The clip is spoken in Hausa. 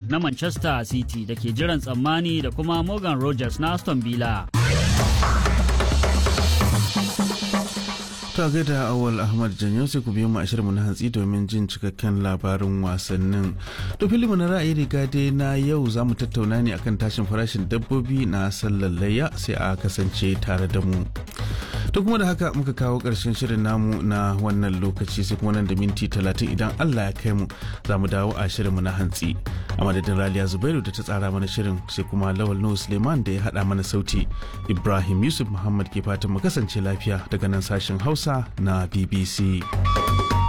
na Manchester City da ke jiran tsammani da kuma Morgan Rogers na Aston Villa. ta gaida awal ahmad janyo sai ku biyo mu mu na hantsi domin jin cikakken labarin wasannin to filimu na ra'ayi riga dai na yau za mu tattauna ne akan tashin farashin dabbobi na sallar layya sai a kasance tare da mu to kuma da haka muka kawo ƙarshen shirin namu na wannan lokaci sai kuma nan da minti talatin idan allah ya kai mu za mu dawo a shirinmu na hantsi a madadin raliya zubairu da ta tsara mana shirin sai kuma lawal nuhu suleiman da ya haɗa mana sauti ibrahim yusuf muhammad ke fatan mu kasance lafiya daga nan sashen hausa na bbc